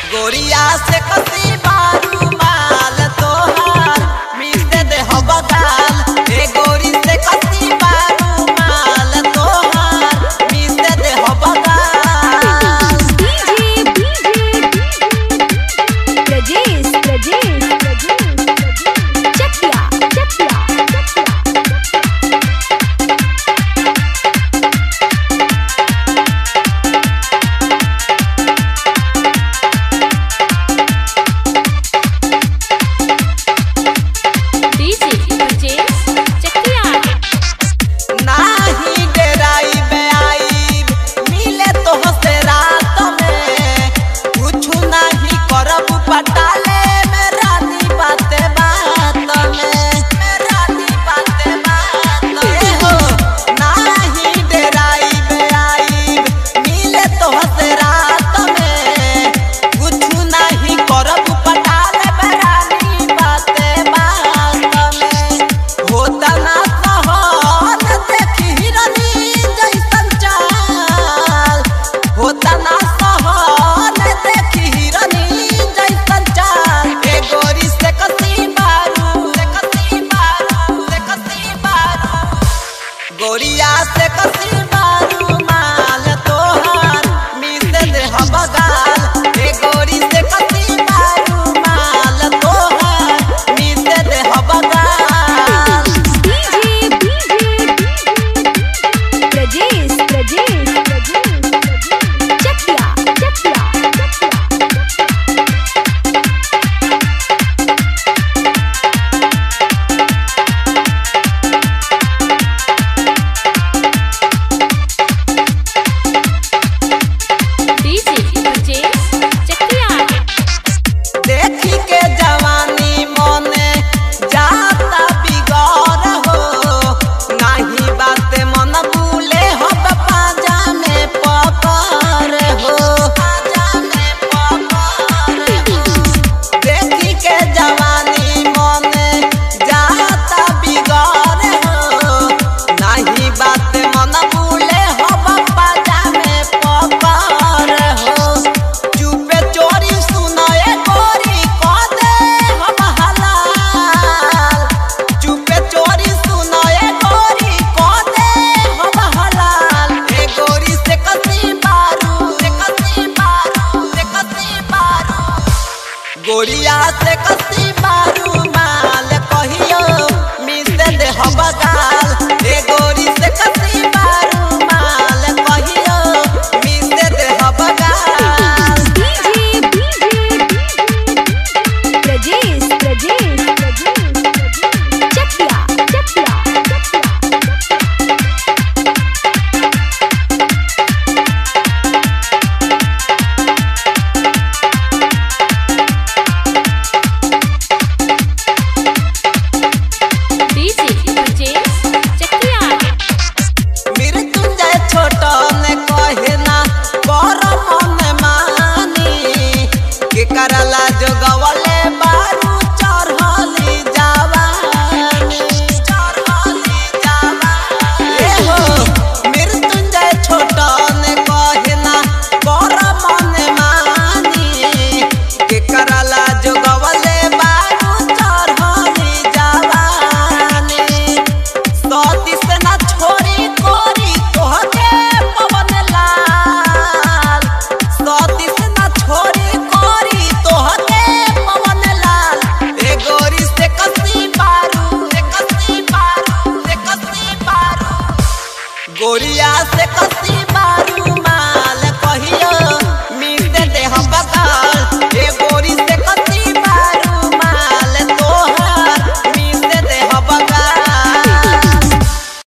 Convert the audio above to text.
गोरिया से कसी बारू माल तोहार मिलते दे हो बगाल ए गोरी से कसी बारू माल तोहार मिलते दे हो बगाल डीजे प्रजेश प्रजेश प्रजेश चकिया चकिया डीजे प्रजेश चकिया नाही डेराई बे आई मिले तो हसे रात में कुछ नहीं करब पटाले में रानी बाते बात में में रानी बाते बात में हो नाही डेराई बे आई मिले तो हसे रात में कुछ नहीं करब पटाले में रानी बाते बात में होता ना सहन देखी हिरनी जैसन चाल होता ना सहन देखी हिरनी जैसन चाल ए गोरी से कसी बारू से कसी बारू से कसी बारू गोरिया से कसी बारू माल तोहार मिलते दे हम बगाल ए गोरी से कसी बारू माल तोहार मिलते दे हम बगाल डीजे प्रजेश प्रजेश प्रजेश चकिया चकिया डीजे प्रजेश चकिया देखी के जवानी मोने जाता बिगड़ हो नाही बात मन भूले हो पाजा में पकड़ हो पाजा में पकड़ हो देखी के जवानी मोने जाता बिगड़ हो नाही बात मन भूले हो पाजा में पकड़ हो चुपे चोरी सुनाए गोरी को दे हम हलाल चुपे चोरी सुनाए गोरी को दे हम हलाल ए गोरी से कसी बारू से कसी बारू से कसी बारू गोरिया से कसी बारू